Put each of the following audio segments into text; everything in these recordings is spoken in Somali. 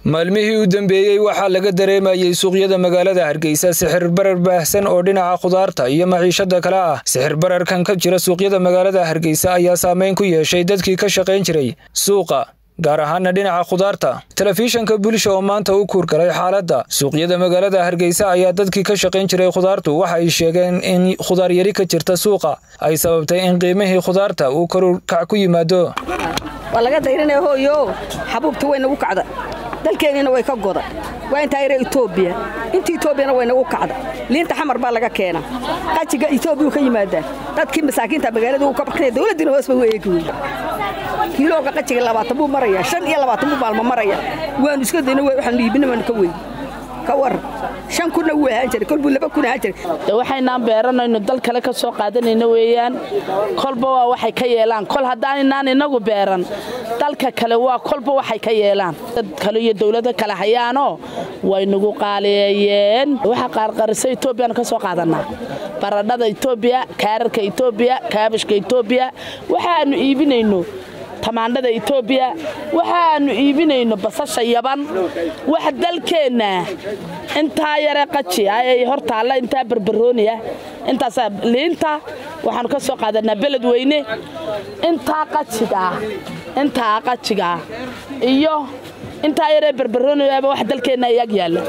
maalmihii u dambeeyey waxaa laga dareemayey suuqyada magaalada hargeysa sixir barar baahsan oo dhinaca khudaarta iyo maciishada kale ah sixir bararkan ka jira suuqyada magaalada hargeysa ayaa saameyn ku yeeshay dadkii ka shaqayn jiray suuqa gaar ahaana dhinaca khudaarta telefishanka bulsha oo maanta u kuurgalay xaaladda suuqyada magaalada hargeysa ayaa dadkii ka shaqayn jiray khudaartu waxa ay sheegeen in khudaar yari ka jirta suuqa ay sababtay in qiimihii khudaarta uu korurkac ku yimaado waa laga dayranaya hooyo xabuubta way nagu kacda dalkeennina way ka goda waa intaa yara etoobiya inta etoobiyana way nagu kacda liinta xamar baa laga keena qajiga etoobiya ka yimaadaa dadkii masaakiinta magaalada uu ka baknaya dowladdiina hoos bay u eegi wey kiilooga qajiga labaatan buu maraya shan iyo labaatan buu maalmo maraya waanu iska dayna waxaanu iibina waanu ka weyn ka waran shan kunna wuu ahaan jiray kolbuu laba kun ahaan jiray waxaynaan beeranayno dal kale ka soo qaadanayno weeyaan kolba waa waxay ka yeelaan kol haddaanaynaan inagu beeran dalka kale waa kolba waxay ka yeelaan dad kale iyo dowlado kale hayaanoo way nagu qaaleeyeen waxa qaarqarisa etoobiyaan ka soo qaadanaa baradhada etoobiya kaararka etoobiya kaabashka etoobiya waxaannu iibinayno tamaandhada etoobiya waxaannu iibinayno basasha yaban wax dalkeenna intaa yare qaji ay hor taalla intaa barbarooniya intaas liinta waxaannu ka soo qaadanaa beled weyne intaa qajigaa intaa qajigaa iyo intaa yaree barbarooniyaaba wax dalkeenna iyag yaalla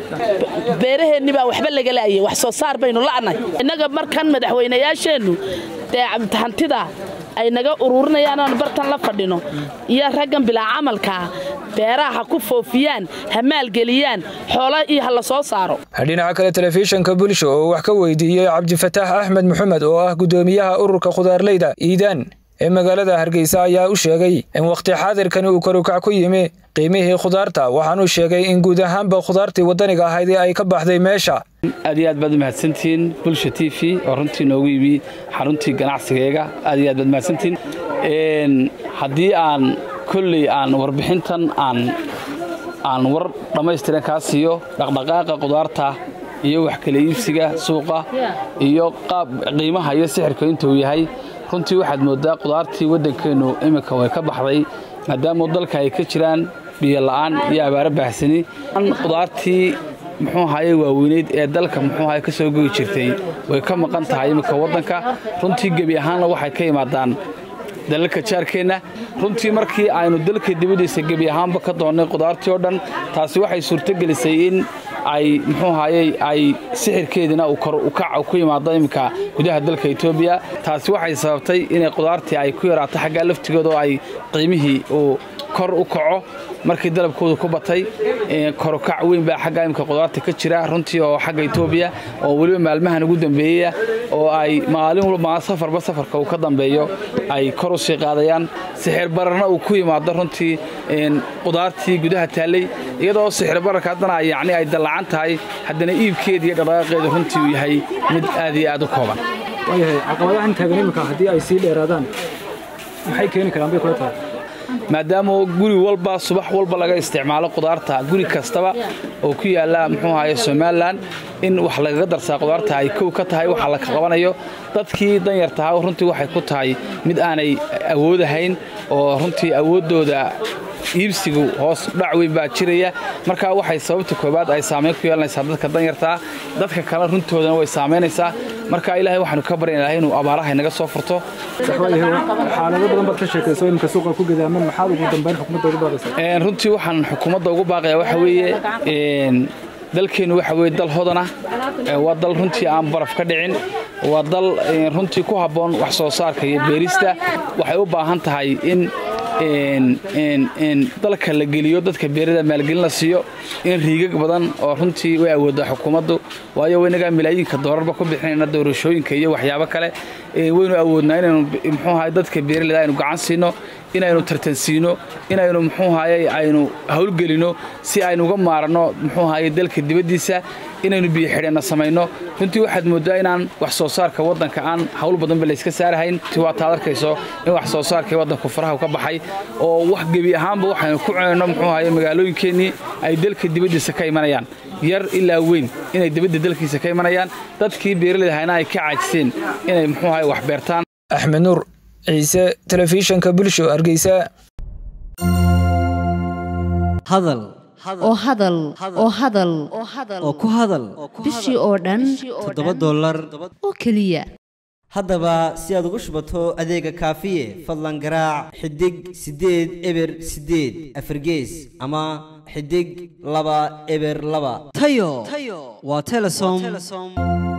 beeraheenni baa waxba laga laayay wax soo saar baynu la'nay innaga markan madaxweynayaasheennu dee hantida ay naga ururinayaan oon bartan la fadhino iyo raggan bilaa camalkaa beeraha ha ku foofiyaan ha maalgeliyaan xoola iyo ha la soo saaro dhinaca kale telefishanka bulsha oo wax ka weydiiyey cabdifataax axmed maxamed oo ah guddoomiyaha ururka khudaarleyda iidaan ee magaalada hargeysa ayaa u sheegay in wakhti xaadirkani uu karukac ku yimi qiimihii khudaarta waxaanuu sheegay in guud ahaanba khudaartii waddaniga ahayd ee ay ka baxday meesha aad iyo aad baad umahadsantihiin bulsha t v oo runtii noogu yimi xaruntii ganacsigeega aad iyo aad baad umahadsantihiin haddii aan kolley aan warbixintan aan aan war dhammaystiran kaa siiyo dhaqdhaqaaqa khudaarta iyo wax kala iibsiga suuqa iyo qaab qiimaha iyo sixirka intuu yahay runtii waxaad mooddaa khudaartii waddankeennu iminka way ka baxday maadaama dalka ay ka jiraan biyo la'aan iyo abaaro baahsani khudaartii muxuu ahaye waaweyneyd ee dalka muxuu ahaye ka soo goyi jirtay way ka maqan tahay iminka waddanka runtii gebi ahaanna waxay ka yimaadaan dalalka jaarkeenna runtii markii aynu dalka dibaddiisa gebi ahaanba ka doonnay khudaartii oo dhan taasi waxay suurtogelisay in ay muxuu ahaye ay sixirkeediina uu kor ukac ku yimaado iminka gudaha dalka etoobiya taasi waxay sababtay inay khudaartii ay ku yaraato xaggaa laftigooda oo ay qiimihii uu kor u kaco markii dalabkoodu ku batay korukac weyn baa xagga imika khudaarta ka jira runtii oo xagga etoobiya oo weliba maalmahan ugu dambeeyeya oo ay maalin walba safarba safarka uu ka dambeeyo ay kor u sii qaadayaan sixir bararna uu ku yimaado runtii khudaartii gudaha taallay iyadoo sixir bararka haddana yacni ay dallacan tahay haddana iibkeeda iyo dhaqdhaqaaqeedu runtii uu yahay mid aad iyo aad u kooban waayahay caqabadahan taagan iminka haddii ay sii dheeraadaan maxay keeni karaan bay kula tahay maadaama guri walba subax walba laga isticmaalo khudaarta guri kastaba oo ku yaalla muxuu ahaye somalilan in wax lagaga darsaa khudaarta ay kow ka tahay waxa la qabanayo dadkii danyartahaa runtii waxay ku tahay mid aanay awoodahayn oo runtii awooddooda iibsigu hoos dhac weyn baa jiraya markaa waxay sababta koobaad ay saamayn ku yeelanaysaa dadka danyartaa dadka kale runtoodana way saamaynaysaa marka ilaahay waxaanu ka baryanahay inuu abaaraha inaga soo furto xaalado badan baad ka sheekayso iminka suuqa ku gadaaman maxaad ugu dambayn xukuumadda ugu baaqaysaa runtii waxaan xukuumadda ugu baaqaya waxa weeye dalkeennu waxa weye dal hodana waa dal runtii aan baraf ka dhicin waa dal runtii ku habboon wax soo saarka iyo beerista waxay u baahan tahay in dalka la geliyo dadka beerada maalgelin la siiyo in riigag badan oo runtii way awooddaa xukuumaddu waayo inagaa milaayiinka doorarba ku bixinayna doorashooyinka iyo waxyaabo kale waynu awoodnaa inaynu muxuu ahay dadka beeraleyda aynu gacan siino inaynu tartansiino inaynu muxuu ahaye aynu howlgelino si aynu uga maaranno muxuu ahaye dalka dibaddiisa inaynu biyo xidheenna samayno runtii waxaad mooddaa inaan wax soo saarka waddanka aan hawl badanba layska saarahayn waa taad arkayso in wax soo saarkii waddanku faraha ka baxay oo wax gebi ahaanba waxaynu ku cunayno muxuu ahaye magaalooyinkeennii ay dalka dibaddiisa ka imanayaan yar ilaa weyn inay dibadda dalkiisa ka imanayaan dadkii beeraleyda hayna ay ka caajiseen inay muxuu ahaye wax beertaan axmed nuur ciise telefishanka bulsho hargeysa hadal oo hadal oo hadal oo ku hadal bishii oo dhan toddoba dollar oo keliya haddaba si aad ugu shubato adeega kaafiye fadlan garaac xidig siddeed eber siddeed afargees ama xidig laba eber laba tayo waa telesom